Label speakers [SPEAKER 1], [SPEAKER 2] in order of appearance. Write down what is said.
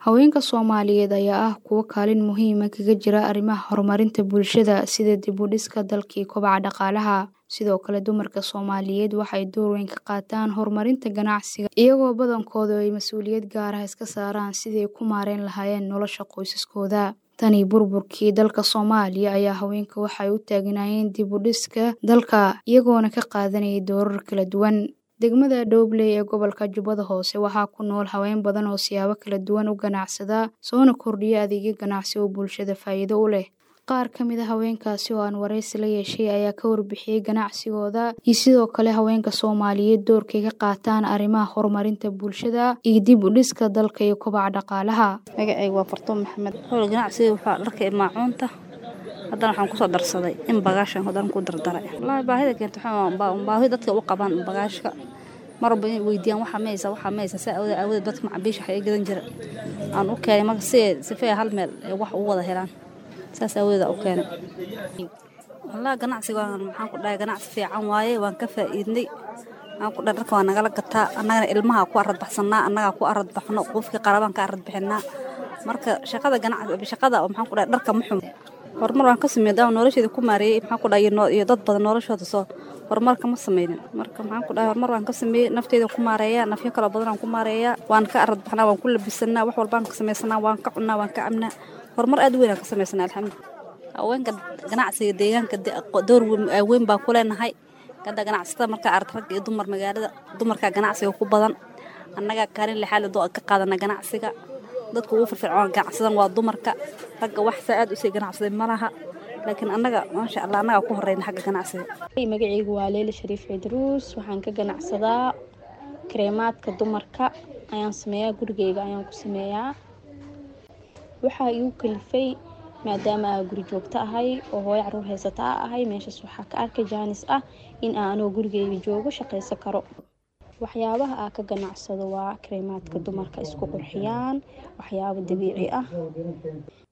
[SPEAKER 1] Haweenka Soomaaliyeed ayaa ah kuwo kaalin muhiim ah kaga jira arrimaha horumarinta bulshada sida dib u dhiska dalka iyo kobaca dhaqaalaha. Sidoo kale, dumarka Soomaaliyeed waxay door weyn ka qaataan horumarinta ganacsiga, iyagoo badankoodu ay mas'uuliyad gaar ah iska saaraan sidii ay ku maareyn lahaayeen nolosha qoysaskooda. Tan iyo burburkii dalka Soomaaliya ayaa haweenku waxay u taagnaayeen dib u dhiska dalka, iyagoona ka qaadanayay doorar kala duwan. Degmada Dowley ee gobolka Jubbada Hoose waxaa ku nool haween badan oo siyaabo kala duwan u ganacsada, soona kordhiya adeegyo ganacsi oo bulshada faa'iido u leh. Qaar ka mid ah haweenkaasi oo aan wareysi la yeeshay ayaa ka warbixiyay ganacsigooda iyo sidoo kale haweenka Soomaaliyeed doorka ay ka qaataan arrimaha horumarinta bulshada iyo dib u dhiska dalka iyo kobaca dhaqaalaha.
[SPEAKER 2] Magacayga waa Fartuun Maxamed. Howla ganacsiga waxaa dharka iyo maacuunta. Haddana waxaan kusoo darsaday in bagaashan haddana ku dardaray. Wallaahi baahida keenta waxaa baahi dadka u qabaan bagaashka. Mar walba inay weydiiyaan waxa maysa waxa maysa saa awoodeed awoodeed dadka macaamiisha waxay gadan jira. Aan u keenay marka si sifay hal meel ay wax u wada helaan. Saas awoodeed u keenay. Wallaahi ganacsiga waan maxaan ku dhahay ganacsi fiican waaye waan ka faa'iidnay. Aan ku dhahay dharka waa nagala gataa annagana ilmaha ku arad baxsanaa annaga ku arad baxno qofkii qarabaan ka arad bixinaa. Marka shaqada ganacsi shaqada maxaan ku dhahay dharka ma xumo. horumar waan ka sameeyay daaw nolosheeda ku maareeyay maxaan ku dhahay iyo dad badan noloshooda soo horumar kama sameynin marka maxaan ku dhahay horumar waan ka sameeyay nafteeda ku maareeyaa nafyo kala badan aan ku maareeyaa waan ka arad baxnaa waan ku labisanaa wax walbaan ka sameysanaa waan ka cunaa waan ka cabnaa horumar aad u weyn aan ka sameysanaa alxamdulilah haweenka ganacsiga deegaanka door weyn baan ku leenahay hadda ganacsatada markaa arag rag iyo dumar magaalada dumarkaa ganacsiga ku badan annagaa kaalin lixaad ka qaadana ganacsiga dadka ugu firfircoon ganacsadan waa dumarka ragga wax saa aad u sii ganacsaday ma laha laakiin annaga maasha allah annagaa ku horeyna xagga ganacsiga
[SPEAKER 3] magacaygu waa leila shariif cidruus waxaan ka ganacsadaa kareemaadka dumarka ayaan sameeyaa gurigeyga ayaan ku sameeyaa waxaa igu kalifay maadaama aa guri joogto ahay oo hooyo caruur haysata a ahay meeshaas waxaa ka arkay jaanis ah in aan anoo gurigeyga joogo shaqaysan karo waxyaabaha aa ka ganacsado waa kareemaadka dumarka isku qurxiyaan waxyaabo dabiici ah